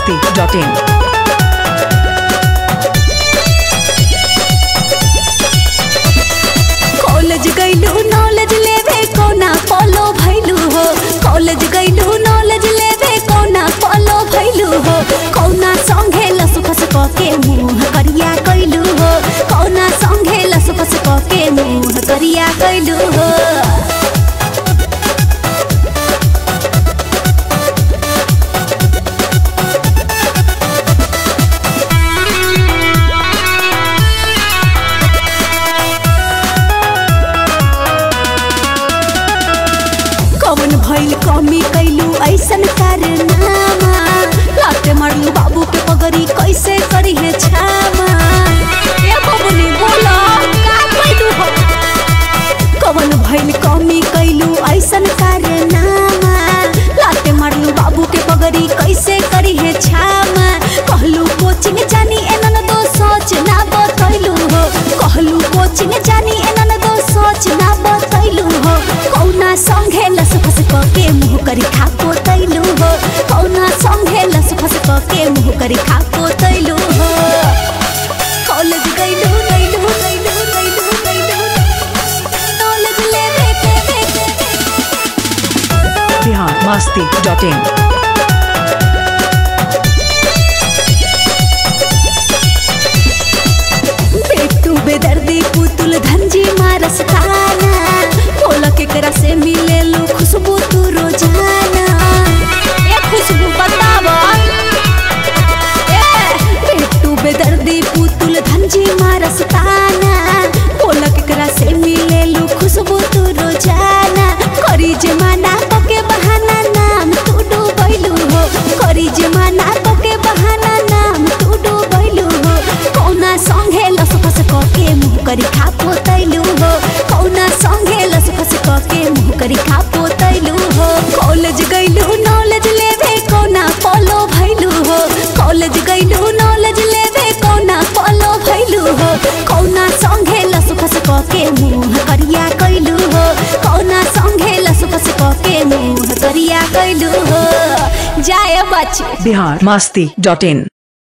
masti.in. College गईलू knowledge लेवे कोना फॉलो भइलू हो कॉलेज गईलू नॉलेज लेवे कोना फॉलो भइलू हो कौना संगे लसु फस क के मुंह करिया कइलू हो कौना संगे लसु फस क के मुंह करिया कइलू हो कवन भइल कमी कैलू ऐसन कारनामा लाते मारलू बाबू के पगड़ी कैसे करी है छामा ए बबुनी बोला का कैलू हो कवन भइल कमी कैलू ऐसन कारनामा लाते मारलू बाबू के पगड़ी कैसे करी है छामा कहलू कोचिंग जानी एनन दो सोच ना बतैलू हो कहलू कोचिंग जानी एनन दो सोच ना बतैलू हो कौना संगे लस फस क के मुंह करी खा पोतैलू हो कौना संगे लस फस क के मुंह करी खा पोतैलू हो कॉलेज गइलू गइलू गइलू गइलू गइलू नॉलेज लेवे के के के Bihar masti.in. पेटू बेदर्दी पुतुल धंजी मारस खाना बोला केकरा से मिले लो खुशबू तू रोजाना ए खुशबू बतावा ए पेटू बेदर्दी पुतुल धंजी मारस खाना बोला केकरा से मिले लो खुशबू तू रोजाना करी जमाना पके बहाना नाम तू डूबैलू हो करी जमाना पके बहाना नाम तू डूबैलू हो कौना संगे लस फस क के मुंह करी खा पोतैलू हो कौना संगे लस फस क के मुंह करी खा पोतैलू हो कॉलेज गइलू नॉलेज लेवे कौना फॉलो भइलू हो कॉलेज गइलू नॉलेज लेवे कौना फॉलो भइलू हो कौना संगे लस फस क के मुंह करिया कइलू हो कौना संगे लस फस क के मुंह करिया कइलू हो जाए बच्चे Bihar masti.in.